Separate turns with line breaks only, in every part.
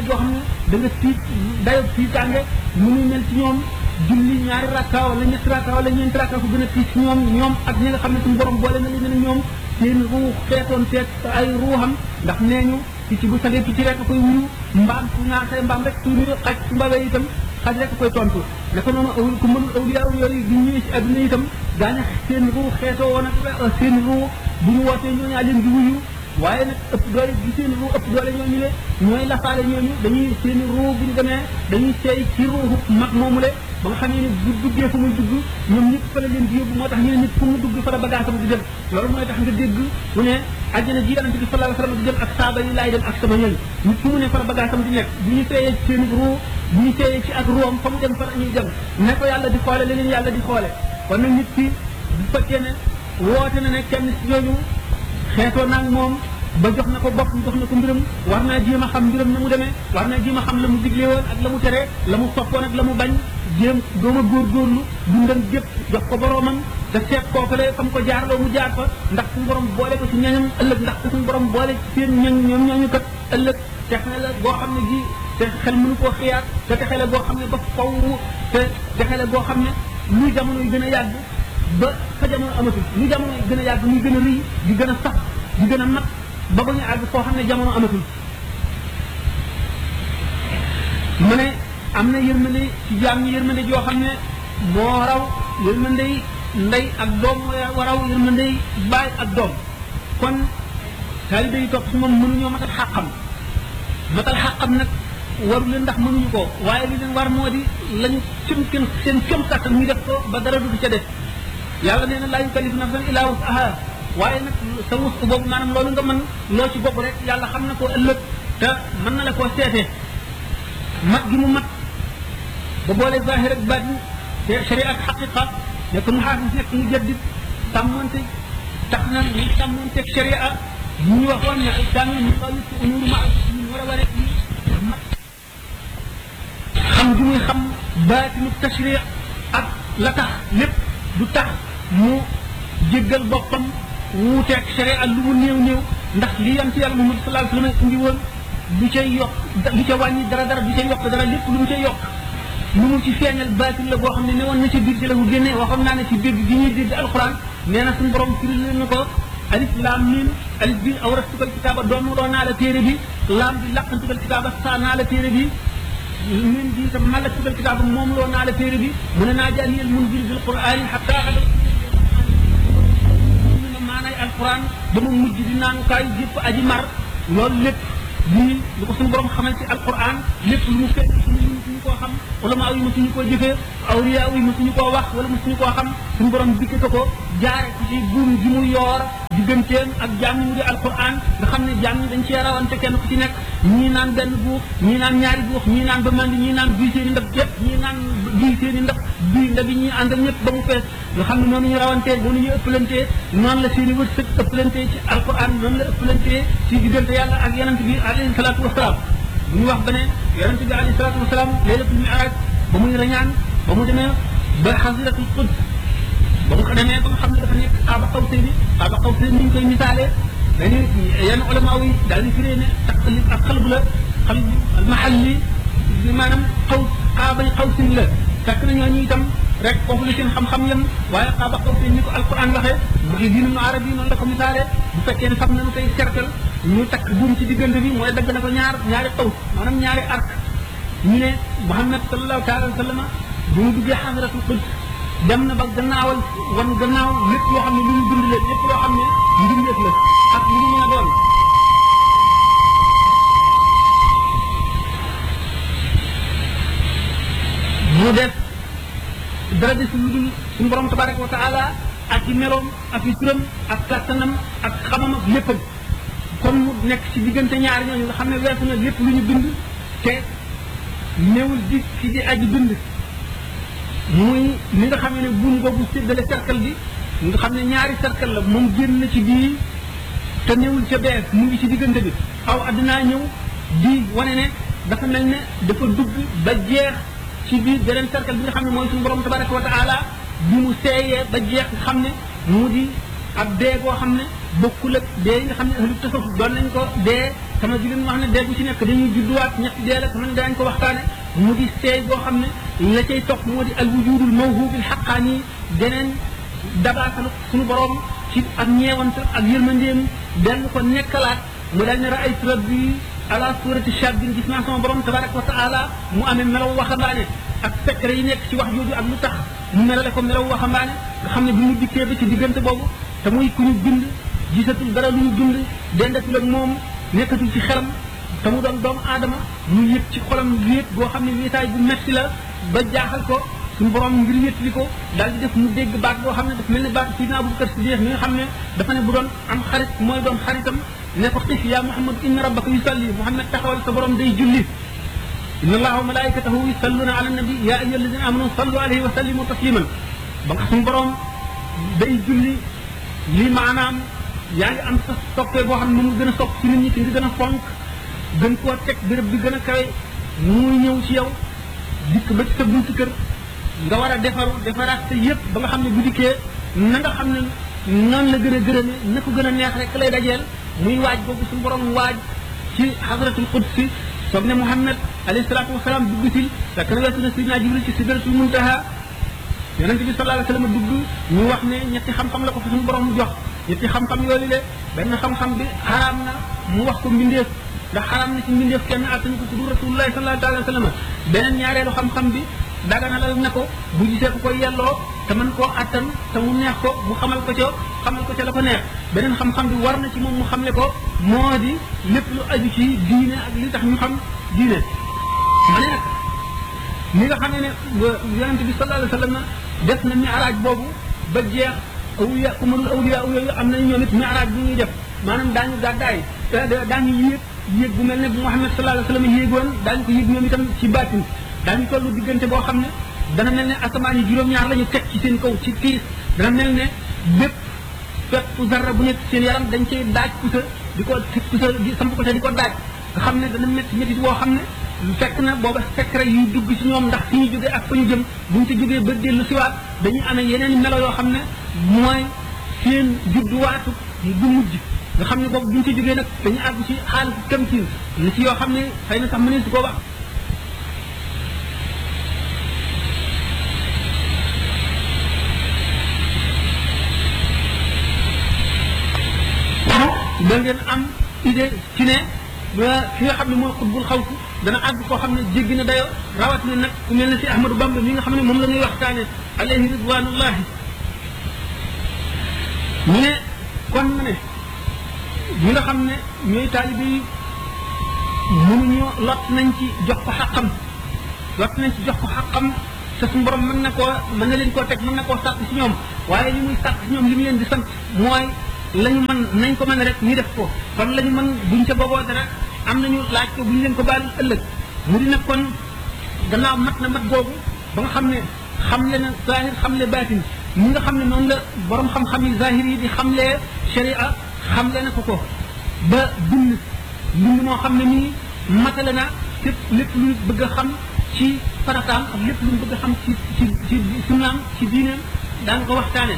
boo xam ne da nga tiit dayo tiitaange mu ngi mel ci ñoom julli ñaari rakka wala ñetti rakka wala ñeenti rakka ko gën a tiit ci ñoom ñoom ak ñi nga xam ne suñu borom boole na leen ne ñoom seen ruux feetoon teeg ay ruuxam ndax nee ñu picc bu sagee picc rek koy wuyu mbaam su ñaasee mbaam rek su xaj su mbawee itam xaj rek koy tontu naka noonu aw ku mënul awliya yooyu di ñëwee ci adduna itam daañu seen ruux xeetoo woon ak seen ruux bu ñu wootee ñooñaa leen di wuyu waaye nag ëpp doole gi seen ruu ëpp doole ñooñu le ñooy lafaale ñooñu dañuy seen ruu bu ñu demee dañuy seey ci ruuxu mag moomu le ba nga xam ne bu duggee fu muy dugg ñoom ñëpp fa la leen di yóbbu moo tax ñu ne nit fu mu dugg fa la bagaasam di dem loolu mooy tax nga dégg mu ne àjjana ji yonente bi sallallahu alayhi wasallam di dem ak saaba yi laay dem ak sama ñoñ nit fu mu ne fa la bagaasam di nekk bu ñu seeyee ci seen ruu bu ñu seeyee ci ak ruum fa mu dem fa la ñuy dem ne ko yàlla di xoole leneen yàlla di xoole kon nag nit ki bu fekkee ne woote na ne kenn ci ñooñu xeetoo naag moom ba jox na ko bopp jox na ko mbiram war naa jéem a xam mbiram na mu demee war naa jéem a xam la mu digle woon ak la mu tere la mu soppoon ak la mu bañ jéem dooma góorgóorlu dundam gépp jox ko boroomam te seet kookale fam ko jaar loo mu jaar fa ndax suñu borom boole ko ci ñañam ëllëg ndax suñu borom boole ci seen ñañ ñoom ñooñu kat ëllëg texe la boo xam ne ji te xel mënu koo xiyaat te texe la boo xam ne ba faw te texe la boo xam ne luy jamono yi gën a yàgg ba fa jamono amatul lu jamono yi gën a yàgg muy gën a rëy di gën a sax di gën a mat ba ba ñu àgg foo xam ne jamono amatul mu ne am na yërmande ci jaam ñi yërmande joo xam ne moo raw yërmande yi ndey ak doom moo raw yërmande yi baay ak doom kon taalibe yi topp si moom mënuñoo matal xàqam matal xàqam nag waru leen ndax mënuñu ko waaye li leen war moo di lañu seen seen seen kem kàttan ñu def ko ba dara du ca def yàlla nee na laa yukallifu nafsan illaa wus'ahaa waaye nag sa wus boobu maanaam loolu nga mën loo ci bopp rek yàlla xam na ko ëllëg te mën na la koo seetee mat gi mu mat ba boole zahir ak baatin te sharia ak xaqiqa nekk mu xaafis nekk mu jaddit sàmmonte tax na ñu sàmmonteeg sharia bu ñu waxoon ne daan ñu xalis ci umuru ma ñu war a ware mat xam gi muy xam baatinu tashri ak la tax lépp du tax mu jéggal boppam wuuteeg sharia lu mu néew néew ndax li yam ci yàlla Muhammad sallallahu alayhi wasallam indi woon du ca yokk du ca wàññi dara dara du ca yokk dara lépp lu mu ca yokk lu mu ci feeñal baatil la boo xam ne ne woon na ca biir ci la ko génne waxoon naa ne ci dégg gi ñuy dégg alquran nee na suñu borom firi leen na ko alif laam miim alif bi awrastukal kitaaba doon loo naa la téere bi laam bi laqantukal kitaaba saa naa la téere bi min bi itam malaktukal kitaaba moom loo naa la téere bi mu ne naa jaaniyal munzil bil qur'ani hatta maanaay alquran ba mu mujj di naan kaay yëpp aji mar loolu lépp lii lu ko suñu borom xamal ci alquran lépp lu mu fekk suñu mësuñu koo xam wala maa yi mësuñu koo jëfee awliya yi mësuñu koo wax wala mësuñu koo xam suñu borom dikke ko ko jaare ko ci buum ji mu yoor digganteem ak jaam ñi mu di alquran nga xam ne jaam ñi dañ cee rawante kenn ku ci nekk ñii naan benn buux ñii naan ñaari buux ñii naan ba mandi ñii naan buy seeni ndab yëpp ñii naan buy seeni ndab buy ndab yi ñii àndal ñëpp ba mu fees nga xam ne noonu ñu rawantee noonu ñu ëppalantee noonu la seeni wërsëg ëppalantee ci alquran noonu la ëppalantee ci diggante yàlla ak yonent bi alayhi salaatu wasalaam bu ñu wax ba ne yonent bi alayhi salaatu wasalaam laylatul mi'raj ba muy rañaan ba mu demee ba xasiratul quds ba mu ko demee ba nga xam ne dafa nekk xaaba xaw seen bi xaaba xaw seen ni ñu koy misaalee dañuy yenn ulama yi daal di firee ne taqlib ak xalb la xalb al mahalli maanaam xaw xaaba xaw seen la fekk na ñooñu itam rek foofu la seen xam-xam yem waaye xaaba xaw seen ni ko alquran waxee mu ngi diinu nu arab yi noonu la ko misaalee bu fekkee ne fam nañu koy cercle ñu takk buum ci diggante bi mooy dagg na ko ñaar ñaari xaw maanaam ñaari arc ñu ne Muhammad sallallahu taala wa sallama bu mu duggee xadratul quds dem na ba gannaawal wan gannaaw lépp loo xam ne lu ñu bind la lépp loo xam ne mbindeef la ak lu mu mën a doon mu def dara des lu dul suñu borom tabaraka wa taala ak i meloom ak i turam ak kàttanam ak xamam ak léppam kon mu nekk ci diggante ñaari ñooñu nga xam ne weesu na lépp lu ñu bind te néewul di ci di aji bind muy li nga xam ne buum boobu séddale cercle bi nga xam ne ñaari cercle la moom génn na ci bii te néewul ca bees mu ngi ci diggante bi aw addinaa ñëw di wane ne dafa mel ne dafa dugg ba jeex ci biir beneen cercle bi nga xam ne mooy suñu borom tabaraka wa taala bi mu seeyee ba jeex nga xam ne mu di ab dee goo xam ne bokkul ak dee yi nga xam ne ahlu tasawuf doon nañ ko dee sama ji leen wax ne dee bu ci nekk dañuy judduwaat ñetti dee la sama ne daañu ko waxtaane mu di seey boo xam ne la cay topp moo di al wujudul mawhubil xaqaani deneen dabaatalu suñu borom ci ak ñeewant ak yërmandeem dellu ko nekkalaat mu daal ne raaytu rabbi ala surati shabin gis naa sama borom tabaraka wa taala mu amee melaw waxambaane ak secret yi nekk ci wax jooju ak lu tax mu melale ko melaw waxambaane nga xam ne bi mu dikkee ba ci diggante boobu te muy ku ñu bind gisatul dara lu ñu bind dendatul ak moom nekkatul ci xelam te mu doon doomu aadama mu yëg ci xolam wéet boo xam ne wéetaay bu metti la ba jaaxal ko suñu borom ngir wétli ko daal di def mu dégg baat boo xam ne daf mel ne baat sidina Abubakar Siddiq mi nga xam ne dafa ne bu doon am xarit mooy doon xaritam ne ko xif yaa Muhammad inna rabbaka yusalli Muhammad taxawal sa borom day julli inna allaha wa malaikatahu yusalluna ala nabi ya ayyuha alladina amanu sallu alayhi wa sallimu tasliman ba nga suñu borom day julli lii maanaam yaa ngi am sa soppee boo xam ne moom gën a sopp ci nit ñi te nga gën a fonk gën koo teg béréb bi gën a kawe muy ñëw ci yow dikk ba ci sa buntu kër nga war a defaru defaraat sa yëpp ba nga xam ne bu dikkee na nga xam ne noonu la gën a gërëme na ko gën a neex rek lay dajeel muy waaj boobu suñu borom waaj ci xadratul qudsi soog ne Muhammad alayhi salaatu wasalaam dugg si fekk na weesu na sidina Jibril ci sidratul muntaha yonente bi sallallahu alayhi wasallam dugg ñu wax ne ñetti xam-xam la ko fa suñu borom jox ñetti xam-xam yooyu le benn xam-xam bi xaraam na mu wax ko mbindeef ndax xaraam na ci mbindeef kenn attanu ko ku du rasulullahi sallallahu alayhi wasallam beneen ñaareelu xam-xam bi daganalal na ko bu gisee ku koy yelloo te mën koo attan te mu neex ko mu xamal ko ca xamal ko ca la ko neex beneen xam-xam bi war na ci moom mu xamle ko moo di lépp lu aju ci diine ak li tax ñu xam diine ma ne nag ni nga xam ne yonente bi sallallahu alayhi wasallam def na mi'raaj boobu ba jeex awliya kumarul awliya yooyu am nañu ñoom it mi'raaj bu ñuy def maanaam daañu gàddaay daañu yéeg yéeg bu mel ne bu Muhammad sallallahu alayhi wasallam yéegoon daañu ko yéeg ñoom itam ci baatin daañu tollu diggante boo xam ne dana mel ne asamaan yi juróom-ñaar la ñu teg ci seen kaw ci tiis dana mel ne bépp fépp zarra bu nekk seen yaram dañ cay daaj pusa di ko pusa di samp ko te di ko daaj nga xam ne dana métti métti boo xam ne fekk na booba secret yuy dugg ci ñoom ndax fi ñu jógee ak fa ñu jëm bu ñu ci jógee ba dellu siwaat dañuy amee yeneen melo yoo xam ne mooy seen judduwaatu bu mujj nga xam ne boobu bu ñu ci jógee nag dañuy àgg ci xaalis kamtin li ci yoo xam ne xëy na sax mënees su ko wax da ngeen am idée ci ne fi nga xam ne mooy xutbul xawtu dana àgg koo xam ne jéggi na dayo rawatina nag ku mel ne si Ahmadou Bamba mi nga xam ne moom la ñuy waxtaane alayhi ridwanullahi ñu ne kon ma ne ñi nga xam ne ñooy taalibe yi mënuñu lot nañ ci jox ko xaqam lot nañ ci jox ko xaqam te suñu borom mën na koo mën na leen koo teg mën na koo sàkk si ñoom waaye li muy sàkk si ñoom li mu leen di sant mooy la ñu mën nañ ko mën rek ñu def ko kon la ñu mën buñ ca booboo dara am nañu laaj ko buñ leen ko baal ëllëg mu di nag kon gannaaw mat na mat googu ba nga xam ne xamle na zahir xamle baatin ñi nga xam ne noonu la borom xam-xam yi zahir yi di xamlee sharia xamle na ko ko ba bind mbind moo xam ne nii matale na lépp lépp lu bëgg a xam ci farataam ak lépp lu bëgg a xam ci ci ci sunnaam ci diineem daan ko waxtaane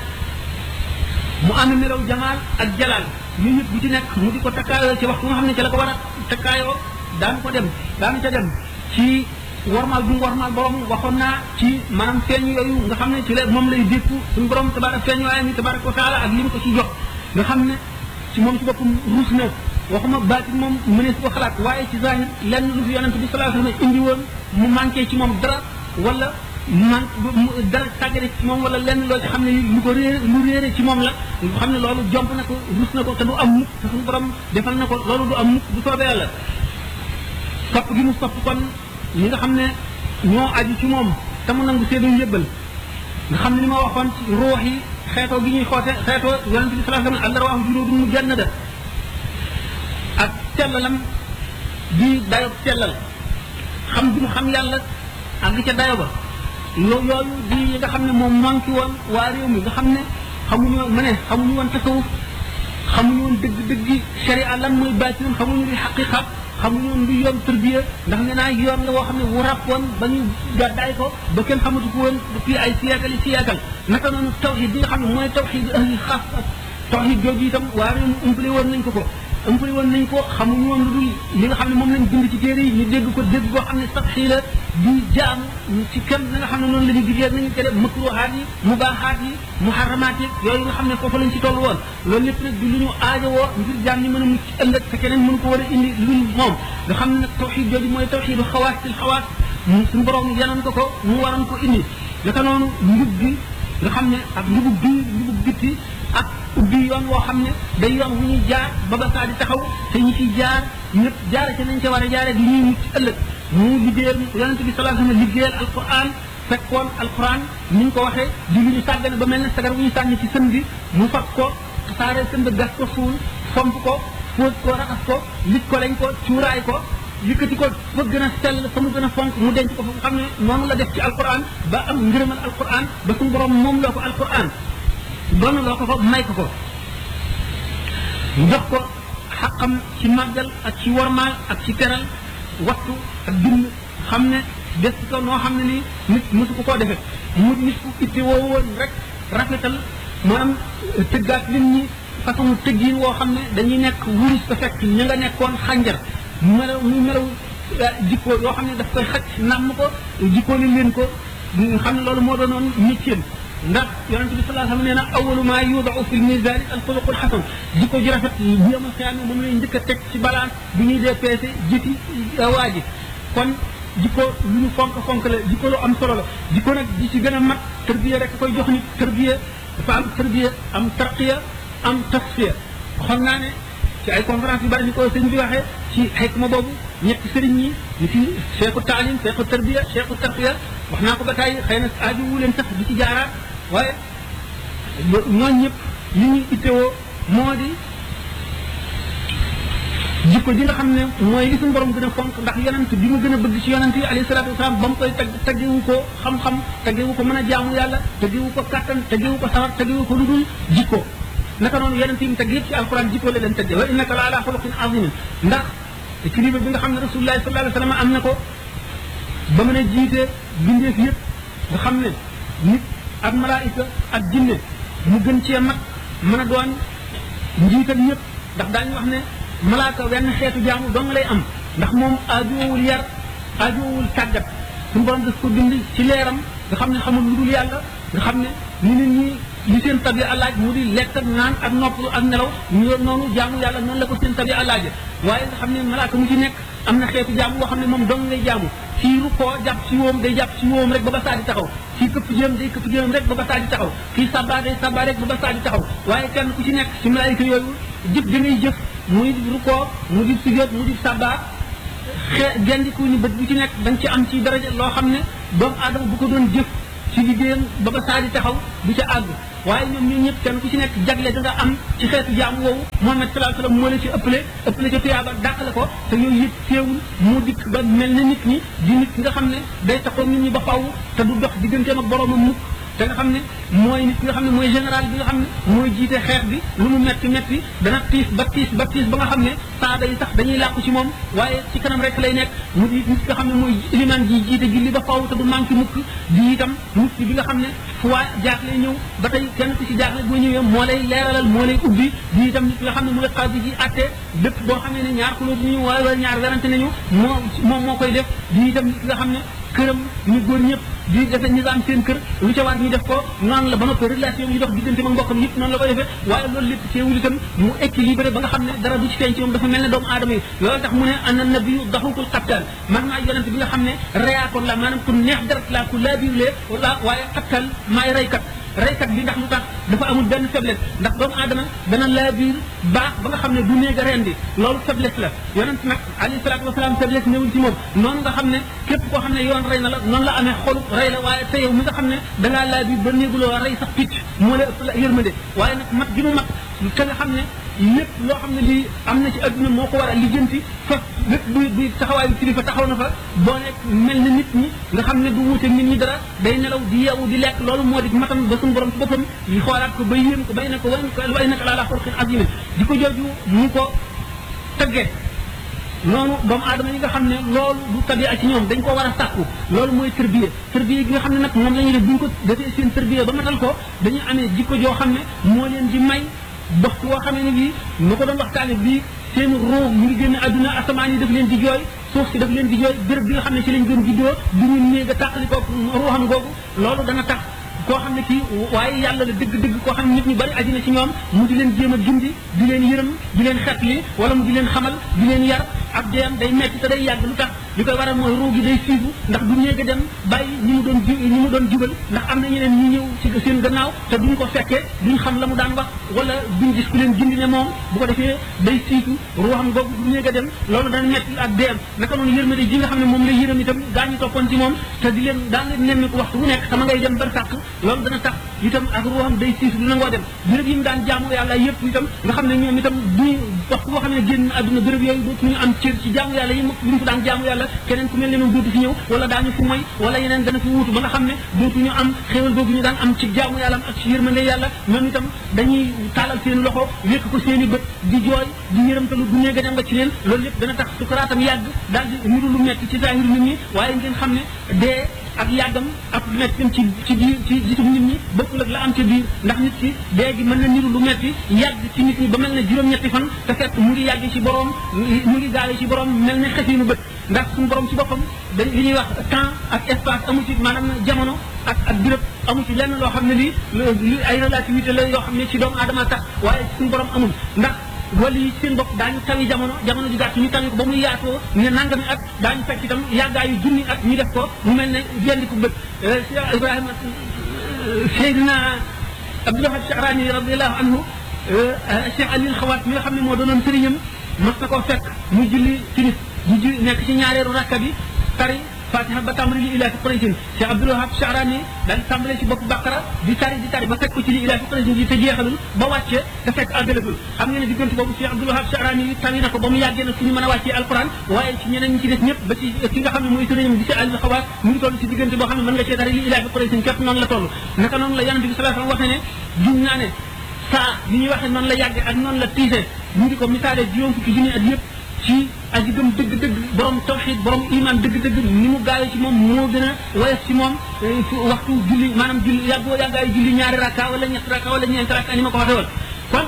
mu am melaw jamaal ak jalaal yooyu yëpp bu ci nekk mu di ko takkaayoo ci waxtu nga xam ne ci la ko war a takkaayoo daan ko dem daan ca dem ci warmaal bu mu warmaal borom waxoon naa ci maanaam feeñ yooyu nga xam ne ci la moom lay dékku suñu borom tabarak feeñ waaye ni tabarak wa taala ak li mu ko ci jox nga xam ne ci moom ci boppam ruus na waxuma baatin moom mënees ko xalaat waaye ci zahir lenn lu fi yonente bi sallallahu alayhi wasallam indi woon mu manqué ci moom dara wala man dara tàggale ci moom wala lenn loo ci xam ne lu ko réer lu réere ci moom la nga xam ne loolu jomp na ko rus na ko te du am mukk te suñu borom defal na ko loolu du am mukk bu soobee yàlla sopp gi mu sopp kon ñi nga xam ne ñoo aju ci moom te mu nangu seenu yëbbal nga xam ne li ma waxoon ci ruux yi xeetoo gi ñuy xoote xeetoo yonente bi sallallahu alayhi wasallam allah waahu juróom mu jannada ak cellalam di dayob cellal xam gi mu xam yàlla ak ca dayo ba loolu yooyu di yi nga xam ne moom manqué woon waa réew mi nga xam ne xamuñu woon ma ne xamuñu woon tasawuf xamuñu woon dëgg dëggi sharia lan mooy baatinam xamuñu li xaqiqa xamuñu woon lu yoon tërbiya ndax nee naa yoon la woo xam ne wu ràpp woon ba ñu gàddaay ko ba kenn xamatu ko woon depuis ay siyaakal yi siyaakal naka noonu tawxid bi nga xam ne mooy tawxid ahli xaas ak tawxid jooju itam waa réew mi umpale woon nañ ko ko ëmpali woon nañ ko xamuñu woon lu dul li nga xam ne moom lañ bind ci téere yi ñu dégg ko dégg koo xam ne sax xii la di jaamu ci kem na nga xam ne noonu la ñu diggee nañu tere makruhaat yi mubaahaat yi muharramaat yi yooyu nga xam ne foofu lañ ci toll woon loolu lépp nag di lu ñu aajowoo ngir jaam ñi mën a mucc ëllëg te keneen mën ko war a indi lu moom nga xam ne nag tawxiid jooju mooy tawxiidu xawaas til xawaas suñu borom yanoon ko ko mu waroon ko indi naka noonu njub gi nga xam ne ak njubug biir njubug bitti ak ubbi yoon woo xam ne day yoon wu ñuy jaar ba ba saa di taxaw te ñi ciy jaar ñëpp jaare ci nañ ca war a jaare di ñuy mucc ëllëg mu liggéeyal yonente bi sallallahu alayhi wasallam liggéeyal alquran fekkoon alquran ni ñu ko waxee di lu ñu sàggane ba mel ne sagar bu ñu sànni ci sën bi mu fab ko tasaare sën ba gas ko suul fomp ko fóot ko raxas ko lit ko lañ ko cuuraay ko yëkkati ko fa gën a sell fa mu gën a fonk mu denc ko fa nga xam ne noonu la def ci alquran ba am ngërëmal alquran ba suñu borom moom loo ko alquran doon loo ko fa may ko ko jox ko xaqam ci màggal ak ci wormaal ak ci teral wattu ak bind xam ne des ko noo xam ne nii nit mosu ko koo defee mu nit ku itte woo woon rek rafetal maanaam tëggaat nit ñi façon tëggiin woo xam ne dañuy nekk wurus ko fekk ña nga nekkoon xànjar melaw mu melaw jikko yoo xam ne daf koy xaj nàmm ko jikkoo li leen ko xam ne loolu moo doonoon métier ndax yonente bi sallallahu alayhi wasallam nee na awalu ma yudaau fi lmisani alxuluqul xasan jikko ji rafet bu yama xiyaam moom lay njëkk a teg ci balance bi ñuy dee peese jëti waa ji kon jikko lu ñu fonk fonk la jikko lu am solo la jikko nag di ci gën a mat tërbiya rek koy jox nit tërbiya dafa am tërbiya am tarqiya am tasfiya waxoon naa ne ci ay conférence yu bari ni ko sëñ bi waxee ci xikma boobu ñetti sëriñ ñi ñu ci cheikhu taalim cheikhu tarbiya cheikhu tarqiya wax naa ko ba tey xëy na aaju wu leen sax di ci jaaraat waaye ñooñ ñëpp li ñuy ittewoo moo di jikko ji nga xam ne mooy li suñu borom gën a fonk ndax yonent bi mu gën a bëgg ci yonent yi alayhi salaatu wasalaam ba mu koy tag taggewu ko xam-xam taggewu ko mën a jaamu yàlla taggewu ko kàttan taggewu ko sawar taggewu ko lu dul jikko naka noonu yonent yi mu tagg yëpp ci alquran jikko la leen tagge wa innaka la ala xuluqin azimin ndax équilibre bi nga xam ne rasulullahi sallallahu alayhi wasallam am na ko ba mën a jiite bindeef yëpp nga xam ne nit ak malaayika ak jinne mu gën cee mag mën a doon njiital ñëpp ndax daañu wax ne malaaka wenn xeetu jaamu dong lay am ndax moom aajowul yar aajowul tàggat suñu borom daf ko bind ci leeram nga xam ne xamul lu dul yàlla nga xam ne ni nit ñi li seen tabi alaaj mu di lekk ak naan ak noppalu ak nelaw ñu noonu jaamu yàlla noonu la ko seen tabi alaaje waaye nga xam ne malaaka mu ci nekk am na xeetu jaamu boo xam ne moom dong ngay jaamu kii ru koo jàpp ci woom day jàpp ci woom rek ba ba saa di taxaw kii këpp jëm day këpp jëm rek ba ba saa di taxaw kii sabba day sabba rek ba ba saa di taxaw waaye kenn ku ci nekk ci malaayika yooyu jëf da ngay jëf muy ru koo mu di sujjóot mu di sabba xe gendiku ni bët bu ci nekk da nga ci am ci daraja loo xam ne doomu aadama bu ko doon jëf ci liggéeyam ba ba saa di taxaw du ca àgg waaye ñoom ñun ñëpp kenn ku ci nekk jagle da nga am ci xeetu jaamu woowu Muhammad sallallahu alayhi wasallam moo la ci ëppale ëppale ca tuyaaba dàqale ko te yooyu yëpp teewul mu dikk ba mel ne nit ñi di nit nga xam ne day taxaw nit ñi ba faw te du dox digganteem ak boroomam mukk te nga xam ne mooy nit nga xam ne mooy général bi nga xam ne mooy jiite xeex bi lu mu metti metti dana tiis ba tiis ba tiis ba nga xam ne saaba yi sax dañuy làqu ci moom waaye ci kanam rek lay nekk mu di nit nga xam ne mooy iliman ji jiite julli ba faw te du manqué mukk di itam nit bi nga xam ne fu waa jaaxle ñëw ba tey kenn ku ci jaaxle boo ñëwee moo lay leeralal moo lay ubbi di itam nit nga xam ne mooy xaadi ji atte lépp boo xamee ne ñaar xulóot ñu wala ñaar werante nañu moo moom moo koy def di itam nit nga xam ne këram ñu góor ñëpp di defe nizaam seen kër lu ca war ñu def ko noonu la ba noppi relation yi dox diggante ak mbokkam yëpp noonu la koy defee waaye loolu lépp teewul itam mu équilibré ba nga xam ne dara du ci feeñ ci moom dafa mel ne doomu aadama yi loolu tax mu ne ana nabiyu daxukul xattal man maa yonent bi nga xam ne reyaakoon la maanaam ku neex deret la ku laabiwlee wala waaye xattal maay reykat reykat bi ndax lu tax dafa amul benn faiblesse ndax doomu aadama dana laa biir baax ba nga xam ne du néeg a rendi loolu faiblesse la yonent nag alayhi salaatu wasalaam faiblesse ñëwul ci moom noonu nga xam ne képp koo xam ne yoon rey na la noonu la amee xolu rey la waaye te yow mi nga xam ne dangaa laa biir ba néeguloo rey sax picc moo la ëpp la yërmande waaye nag mat gi mu mat ka nga xam ne lépp loo xam ne lii am na ci adduna moo ko war a lijjanti fa lépp buy buy taxawaayu kilifa taxaw na fa boo nekk mel na nit ñi nga xam ne du wuute nit ñi dara day nelaw di yeewu di lekk loolu moo di matam ba suñu borom ci boppam yi xoolaat ko ba yéem ko bay na ko way ko way naka laa laa xorxin azime di ko jooju mu ko tëggee noonu doomu aadama yi nga xam ne loolu du tabia ci ñoom dañ ko war a sàkku loolu mooy tërbiye tërbiye gi nga xam ne nag moom la ñuy def bu ñu ko defee seen tërbiye ba matal ko dañuy amee jikko joo xam ne moo leen di may dox woo xam ne bii nu ko doon waxtaane bii seen roo mu ngi génn àdduna asamaan yi daf leen di jooy suuf si daf leen di jooy béréb bi nga xam ne ci lañ gën juddoo du ñu néeg a tàqali ko ruuxam googu loolu dana tax koo xam ne kii waaye yàlla la dëgg-dëgg koo xam ne nit ñu bari aji na ci ñoom mu di leen jéem a gindi di leen yërëm di leen xetli wala mu di leen xamal di leen yar ab deem day metti te day yàgg lu tax li koy waral mooy ruu gi day siibu ndax du néeg a dem bàyyi ñi mu doon ju ñi mu doon jubal ndax am na ñeneen ñu ñëw ci seen gannaaw te duñ ko fekkee duñ xam la mu daan wax wala duñ gis ku leen gindi ne moom bu ko defee day siitu ruuxam googu du néeg a dem loolu dana metti ak deem naka noonu yërmande ji nga xam ne moom lay yërëm itam gaa ñu toppoon ci moom te di leen daan leen nemmiku waxtu bu nekk sama ngay dem bar sàkk loolu dana tax itam ak ruuxam day siitu du nangoo dem béréb yi mu daan jaamu yàlla yëpp itam nga xam ne ñoom itam duñu waxtu boo xam ne génn àdduna béréb yooyu dootuñu am cër ci jaamu yàlla yi mu fa daan jaamu yàlla keneen ku mel ne moom dootu fi ñëw wala daañu fi moy wala yeneen dana fi wuutu ba nga xam ne dootuñu am xéewal googu ñu daan am ci jaamu yàlla ak ci yërmande yàlla ñoom itam dañuy taalal seen loxo wékk ko seen i bët di jooy di yërëmtalu du nee nga ci leen loolu lépp dana tax sukaraatam yàgg daal di niru lu metti ci zahir nit ñi waaye ngeen xam ne dee ak yàggam ak lu metti ci ci biir ci gisum nit ñi bokkul ak la am ci biir ndax nit ki dee gi mën na niru lu metti yàgg ci nit ñi ba mel ne juróom-ñetti fan te fekk mu ngi yàgg ci borom mu ngi gaale ci borom mel ne xefinu bët ndax suñu borom ci boppam dañ li ñuy wax temps ak espace amu ci maanaam jamono ak ak béréb amu ci lenn loo xam ne lii li ay relativité la yoo xam ne ci doomu aadama tax waaye suñu borom amul ndax wala yi seen bopp daañu tawi jamono jamono ju gàtt ñu tawi ko ba muy yaatoo ne nangami at daañu fekk itam yàggaayu junni at ñu def ko mu mel ne jendi ko bët Cheikh Ibrahima Seydina Abdoulaye Chahrani radiallahu anhu Cheikh Alil Xawaat mi nga xam ne moo doonoon sëriñam mas na koo fekk mu julli timis mu julli nekk ci ñaareelu rakka bi tari fatiha ba tàmbali li ilaafi quraysin Cheikh Abdul Wahab Chahrani daal di tàmbale ci bopp baqara di tari di tari ba fekk ko ci li ilaafi quraysin yi te jeexalul ba wàccee te fekk àggalagul xam ngeen ne diggante boobu Cheikh Abdul Wahab Chahrani yi tari na ko ba mu yàggee nag suñu mën a wàccee alquran waaye ci ñeneen ñi ci des ñëpp ba ci ki nga xam ne mooy sëriñam di si àll xawaat mu ngi toll ci diggante boo xam ne mën nga cee tari li ilaafi quraysin képp noonu la toll naka noonu la yonente bi sallallahu alayhi wasallam wax ne ne jum naa ne saa li ñuy waxee noonu la yàggee ak noonu la tiisee mu ngi ko misaale juróom fukki junni at yëpp ci aji gëm dëgg-dëgg borom tawxid borom iman dëgg-dëgg ni mu gaawee ci moom moo gën a woyof ci moom waxtu julli maanaam julli yàggoo yàggaayu julli ñaari rakka wala ñetti rakka wala ñeenti rakka ni ma ko waxee woon kon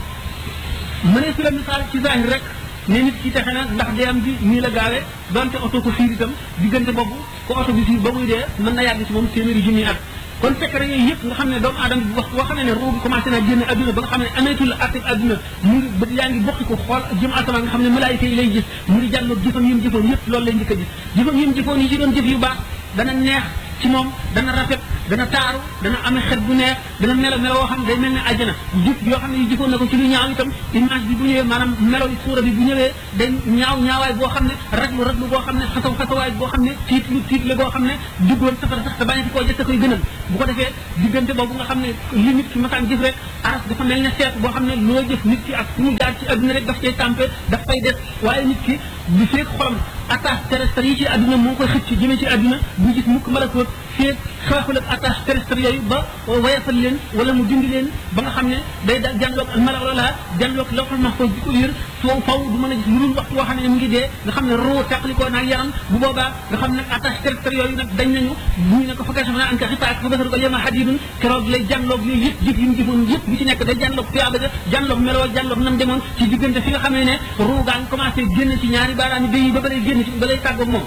mënee su la misaal ci zahir rek ne nit ki texe na ndax dee am bi nii la gaawee donte oto ko fiir itam diggante boobu ko oto bi fiir ba muy dee mën na yàgg ci moom téeméeri junni at kon secret yooyu yëpp nga xam ne doomu aadama bi wax boo xam ne ruu bi commencé naa génn adduna ba nga xam ne ameetul atteb adduna mu ngi bët yaa ngi bokki ko xool jëm asamaan nga xam ne malaayika yi lay gis mu ngi jàlloog jëfam yi mu jëfoon yëpp loolu lay njëkk a gis jëfam yi mu jëfoon yi ci doon jëf yu baax dana neex ci moom dana rafet dana taaru dana amee xet bu neex dana melo melo woo xam ne day mel ne àjjana jëf yoo xam ne yi jëfoon na ko ci lu ñaaw itam image bi bu ñëwee maanaam melo yi suura bi bu ñëwee day ñaaw ñaawaay boo xam ne raglu raglu boo xam ne xasaw xasawaay boo xam ne tiit lu tiit la boo xam ne duggoon safara sax te bañati koo jëtte koy gënal bu ko defee diggante boobu nga xam ne li nit ki masaan jëf rek aras dafa mel ne seet boo xam ne loo jëf nit ki ak fu mu jaar ci adduna rek daf cay tàmpe daf fay des waaye nit ki bu feek xolam attache terrestre yi ci adduna moo koy xëcc jëmee ci adduna bu gis mukk malakoot feek xeexul ak attache terrestre yooyu ba wayafal leen wala mu dindi leen ba nga xam ne day da jànloog malaw la jànloog lawxul mahfuz di ko yër foo faw du mën a gis lu dul waxtu woo xam ne mu ngi dee nga xam ne roo teqlikoo naag yaram bu boobaa nga xam ne attache terrestre yooyu nag dañ nañu buñu ne ko fa kay an ka xipaak fa basaru ko yema hadidun keroog lay jànloog yooyu yëpp jëf yi mu jëfoon yëpp bi ci nekk day jànloog tuyaaba ja jànloog meloo jànloog nam demoon ci diggante fi nga xam ne ne roo gaa ngi commencé génn ci ñaari baaraami béy yi ba balay génn ci balay tàggoog moom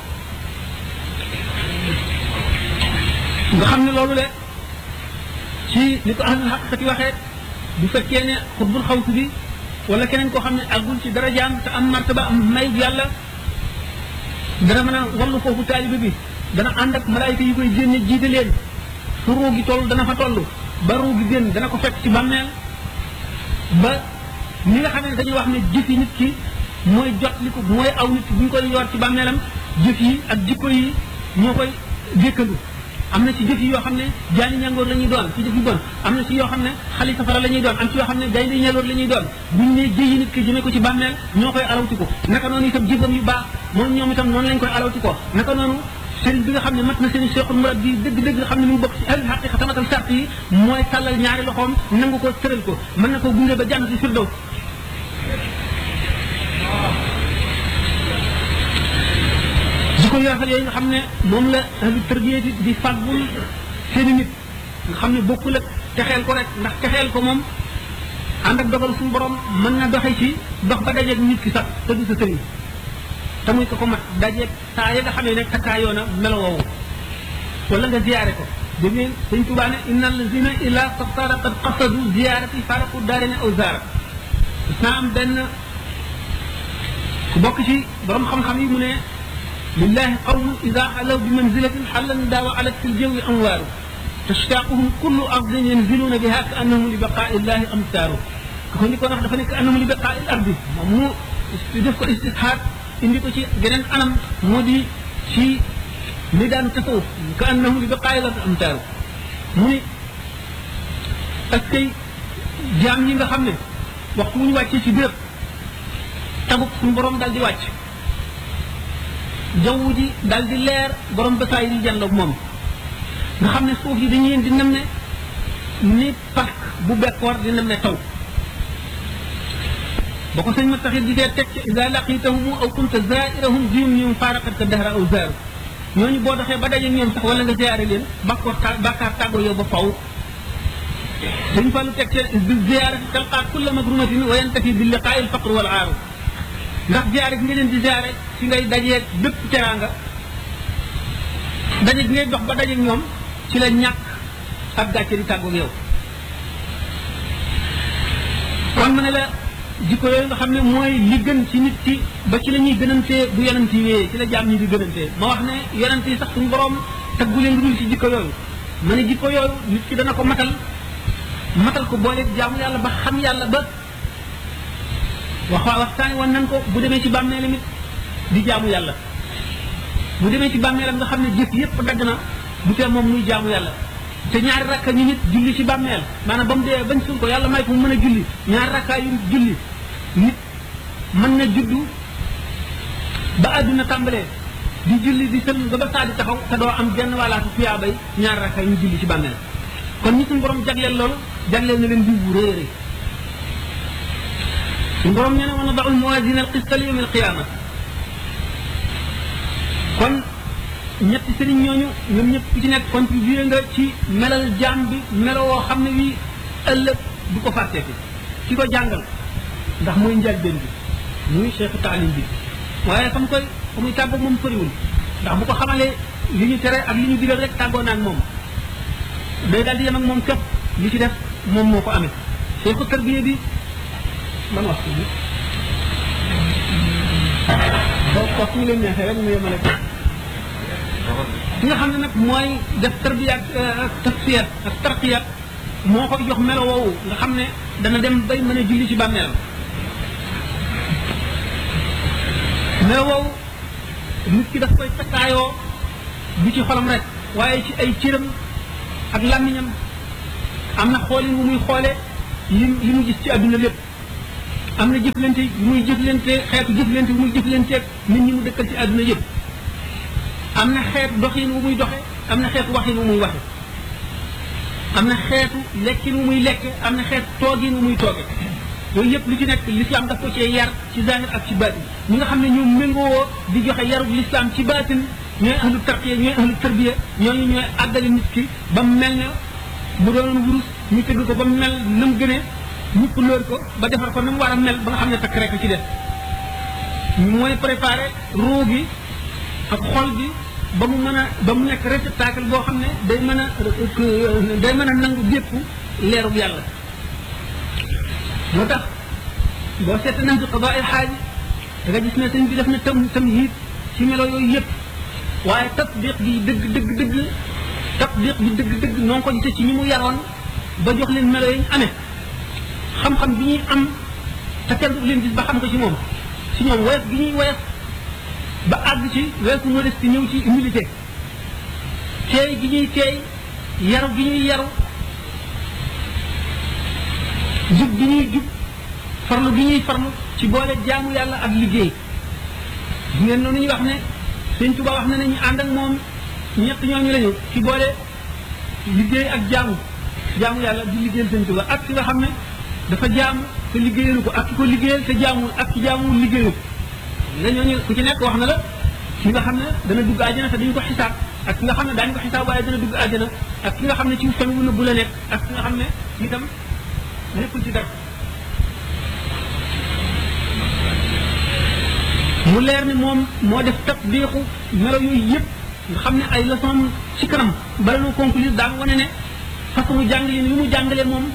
nga xam ne loolu le ci ni ko ahlul xaqiqati waxee bu fekkee ne xutbul xawsu bi wala keneen koo xam ne àggul ci darajaam te am martaba am may yàlla dana mën a wallu foofu taalibe bi dana ànd ak malaayika yi koy génne jiite leen fu ruu gi toll dana fa toll ba ruu gi génn dana ko fekk ci bàmmeel ba ñi nga xam ne dañuy wax ne jëfi nit ki mooy jot li ko mooy aw nit bu ñu koy yor ci bàmmeelam jëf yi ak jikko yi ñoo koy dékkandu am na ci jëf yi yoo xam ne jaani ñangoor la ñuy doon ci jëf yu bon am na ci yoo xam ne xali safara la ñuy doon am ci yoo xam ne gaynde ñangoor la ñuy doon buñ ne jëyi nit ki jëmee ko ci bàmmeel ñoo koy alawti ko naka noonu itam jëfam yu baax moom ñoom itam noonu lañ koy alawti ko naka noonu sëriñ bi nga xam ne mat na seen cheikhul murad bi dëgg-dëgg nga xam ne mu bokk ci ahli xaqiqa tamatal sart yi mooy tàllal ñaari loxoom nangu ko tëral ko mën na ko gunge ba jànn ci firdaw jikko yu rafet yooyu nga xam ne moom la ahlu tarbiya di fàggul seeni nit nga xam ne bokkul ak texeel ko rek ndax texeel ko moom ànd ak dogal suñu borom mën na doxe ci dox ba dajeeg nit ki sax te du sa sëriñ te muy ko ko mat dajeeg saa ya nga xamee ne takkaayoo na melo woowu wala nga ziyaare ko dégg ngeen sëñ Tuubaa ne inna allazina ila saftara qad qasadu ziyaarati faraqu daarine aw zaara gis naa am benn ku bokk ci borom xam-xam yi mu ne lillahi qawmu ida xalaw bi manzilatin xallan daawa alat fi ljawi amwaaru tashtaquhum kullu ardin yanziluuna biha ka annahum li baqaai illahi amsaaru ko ni ko wax dafa nekk annahum li baqaai l ardi moom mu def ko istishaad indi ko ci geneen anam moo di ci li daan tasawuf ka annahum li baqaai l ardi amsaaru mu ni parce que jaam yi nga xam ne waxtu wu ñu wàccee ci béréb tagub suñu borom dal di wàcc jaww ji dal di leer borom basaay di jàlloog moom nga xam ne suuf yi dañu leen di nem ne ni parc bu bekkoor di nem ne taw ba ko sëñ ma taxit di dee teg ca ida laqitahum aw kunta zairahum dium ñum faaraqat ka dahra aw zaaru ñooñu boo doxee ba daje ñoom sax wala nga ziyaare leen bakkoor ta bàkkaar tàggoo yow ba faw sëñ Fallu teg ca bi ziyaarati talqaa kulla magrumatin wa yantafi bi liqaai al faqr wal aaru ndax ziyaare gi nga leen di ziyaare ci ngay dajeeg bépp teraanga daje gi ngay dox ba dajeeg ñoom ci la ñàkk ak gàcce di tàggoog yow kon ma ne la jikko yooyu nga xam ne mooy li gën ci nit ki ba ci la ñuy gënantee bu yonent yi wéyee ci la jaam ñi di gënantee ma wax ne yonent yi sax suñu borom taggu leen dul ci jikko yooyu ma ne jikko yooyu nit ki dana ko matal matal ko boole jaamu yàlla ba xam yàlla ba wax waxtaani woon nan ko bu demee ci bàmmeelam it di jaamu yàlla bu demee ci bàmmeelam nga xam ne jëf yépp dagg na bu tee moom muy jaamu yàlla te ñaari rakka ñu nit julli ci bàmmeel maanaam ba mu dee bañ suul ko yàlla may ko mu mën a julli ñaari rakkaa yu julli nit mën na juddu ba àdduna tàmbalee di julli di sël ba ba saa di taxaw te doo am genn wàllaatu tuyaabay ñaari rakkaa yu julli ci bàmmeel kon ñi suñu borom jagleel loolu jagleel na leen diw bu rëy rëy suñu borom nee na wa nadaul mawazina al qista li yawm al qiyama kon ñetti sëriñ ñooñu ñoom ñëpp ku ci nekk contribué nga ci melal jaam bi melo woo xam ne wii ëllëg du ko fàtteeti ki ko jàngal ndax mooy njëlbéen bi muy cheikhu taalim bi waaye fa mu koy fa muy tàggoog moom soriwul ndax bu ko xamalee li ñu tere ak li ñu digal rek tàggoo naag moom day daal di yem ak moom képp li ci def moom moo ko amee cheikhu tarbiya bi man wax bi boo ko fu ñu leen neexee rek mu yemale ko ki nga xam ne nag mooy def tarbiya ak tafsir ak tarqiya moo koy jox melo woowu nga xam ne dana dem bay mën a julli ci bàmmeelam melo woowu nit ki daf koy takkaayoo du ci xolam rek waaye ci ay cëram ak làmmiñam am na xoolin wu muy xoole li li mu gis ci àdduna lépp am na jëflante yu muy jëflante xeetu jëflante wu muy jëflanteeg nit ñi mu dëkkal ci àdduna yëpp am na xeetu doxin wu muy doxe am na xeetu waxin wu muy waxe am na xeetu lekkin wu muy lekke am na xeetu toogin wu muy tooge yooyu yëpp lu ci nekk l'islam daf ko cee yar ci zahir ak ci baatin ñi nga xam ne ñoom méngoo di joxe yarub l'islam ci baatin ñooy ahlu tarqiya ñooy ahlu tarbiya ñooñu ñooy àggali nit ki ba mu mel ne bu doon wurus ñu tëgg ko ba mu mel na mu gënee ñu couleur ko ba defar ko na mu war a mel ba nga xam ne takk rek ci def mooy préparé ruu gi ak xol bi ba mu mën a ba mu nekk réceptacle boo xam ne day mën a day mën a nangu bépp leerub yàlla moo tax boo seet nañ ci xadaa il xaaji da nga gis ne sëñ bi def na tam tam hiit ci melo yooyu yëpp waaye tatbiq bi dëgg dëgg dëgg tatbiq bi dëgg dëgg noo ko gisee ci ñi mu yaroon ba jox leen melo yi ñu amee xam-xam bi ñuy am te kenn du leen gis ba xam ko ci moom ci ñoom woyof gi ñuy woyof ba àgg ci weesu modestie ñëw ci humilité teey gi ñuy teey yaru gi ñuy yaru jub gi ñuy jub farlu gi ñuy farlu ci boole jaamu yàlla ak liggéey bu ngeen noonu ñu wax ne sëñ Tuba wax na ne ñu ànd ak moom ñett ñooñu lañu ci boole liggéey ak jaamu jaamu yàlla di liggéeyal sëñ Tuba ak ki nga xam ne dafa jaamu te liggéeyalu ko ak ki ko liggéeyal te jaamul ak ki jaamul liggéeyu nga ñooñu ku ci nekk wax na la ki nga xam ne dana dugg àjjana te dañu ko xisaab ak ki nga xam ne daañu ko xisaab waaye dana dugg àjjana ak ki nga xam ne ci famille bu nëbbu la nekk ak ki nga xam ne itam nekkul ci dara mu leer ne moom moo def tatbiqu melo yooyu yëpp nga xam ne ay leçon ci kanam bala noo conclure daan wane ne façon jàngaleen yu mu jàngalee moom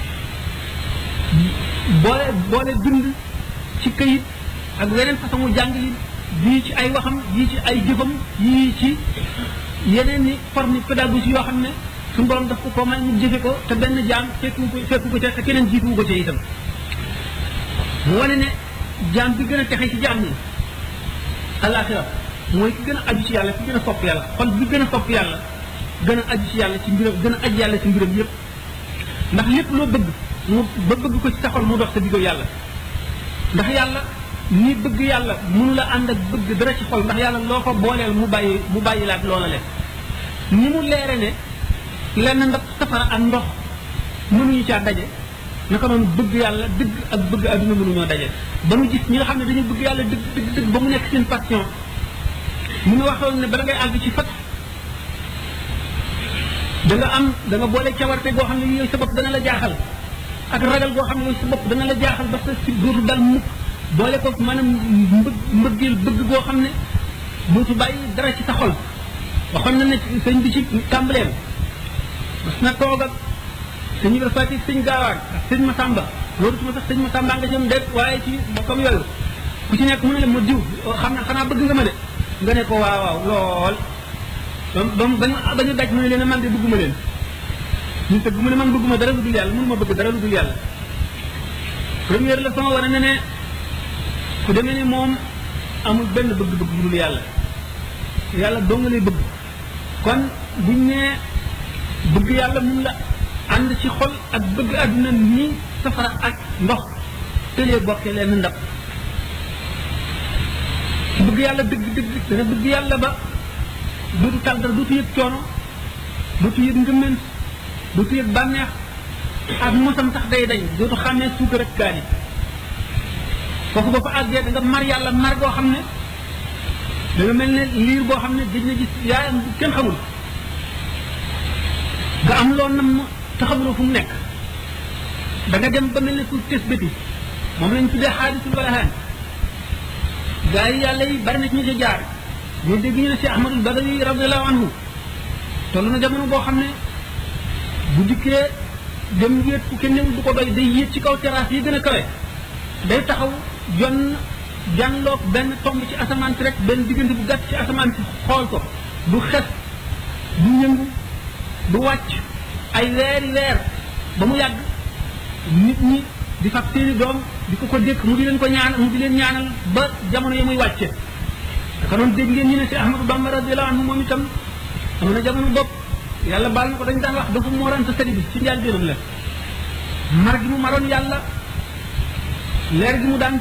boole boole bind ci këyit ak weneen façon jàngalin bii ci ay waxam yii ci ay jëfam yii ci yeneen ni forme pédagogie yoo xam ne suñu borom daf ko ko may mu jëfe ko te benn jaam fekku ko fekku ko ca te keneen jiitu ko ca itam mu wane ne jaam bi gën a texe ci jaam ñi alaxira mooy ki gën a aju ci yàlla ki gën a sopp yàlla xol bi gën a sopp yàlla gën a aju ci yàlla ci mbiram gën a aju yàlla ci mbiram yépp ndax lépp loo bëgg mu ba bëgg ko ci sa xol mu dox sa diggo yàlla ndax yàlla ni bëgg yàlla mënu la ànd ak bëgg dara ci xol ndax yàlla loo ko booleel mu bàyyi mu bàyyi laat loola leen ni mu leere ne lenn ndax safara ak ndox mënuñu caa daje naka noonu bëgg yàlla dëgg ak bëgg adduna mënuñoo daje ba mu gis ñi nga xam ne dañu bëgg yàlla dëgg dëgg dëgg ba mu nekk seen passion mu nga waxoon ne bala ngay àgg ci fat da nga am da nga boole cawarte goo xam ne yooyu sa bopp dana la jaaxal ak ragal goo xam ne yooyu sa bopp dana la jaaxal ba sa si dootu dal mukk boole ko maanaam mbëg mbëggeel bëgg goo xam ne dootu bàyyi dara ci sa xol waxoon na ne sëñ bi ci tàmbaleem mas na toog ak sëñ Ibra Fatick sëñ Gaawaan ak sëñ Masamba loolu tuma sax sëñ Masamba nga jëm déet waaye ci bokkam yooyu ku ci nekk mu ne la ma diw xam na xanaa bëgg nga ma de nga ne ko waaw waaw lool ba mu ba ñu daj mu ne leen man de bëgguma leen ñu tëgg mu ne man bëgguma dara lu dul yàlla mënuma bëgg dara lu dul yàlla première leçon wane na ne ku demee ni moom amul benn bëgg-bëgg lu dul yàlla yàlla doo nga lay bëgg kon buñ nee bëgg yàlla mun la ànd ci xol ak bëgg àdduna nii safara ak ndox tëlee bokkee leen ndab bëgg yàlla dëgg dëgg dana bëgg yàlla ba dootu tal dara dootu yëg coono dootu yëg ngëmment dootu yëg bànneex ak mosam sax day dañ dootu xàmmee suukar ak kaani kooku ba fa àggee da nga mar yàlla mar goo xam ne da nga mel ne liir boo xam ne gëj na gis yaayam kenn xamul nga am loo nam te xamuloo fu mu nekk da nga dem ba mel ne ku tes bëti moom lañ tuddee xaadisul walahaan gaa yi yàlla yi bari na ci ñu ca jaar ñu dégg ñu ne si ahmadul badawi radiallahu anhu toll na jamono boo xam ne bu dikkee dem wéet fu kenn newul du ko doy day yéeg ci kaw terrasse yi gën a kawe day taxaw jon jànloog benn tomb ci asamaan si rek benn diggante bu gàtt ci asamaan si xool ko du xes du yëngu du wàcc ay weeri weer ba mu yàgg nit ñi di fab seeni doom di ko ko dékk mu di leen ko ñaan mu di leen ñaanal ba jamono yi muy wàcce daka noonu dégg ngeen ñu ne si Ahmadou Bamba radiyallahu anhu moom itam am na jamono bopp yàlla baal na ko dañ daan wax dafa moorante sëri bi ci njaal biiram la mar gi mu maroon yàlla leer gi mu daan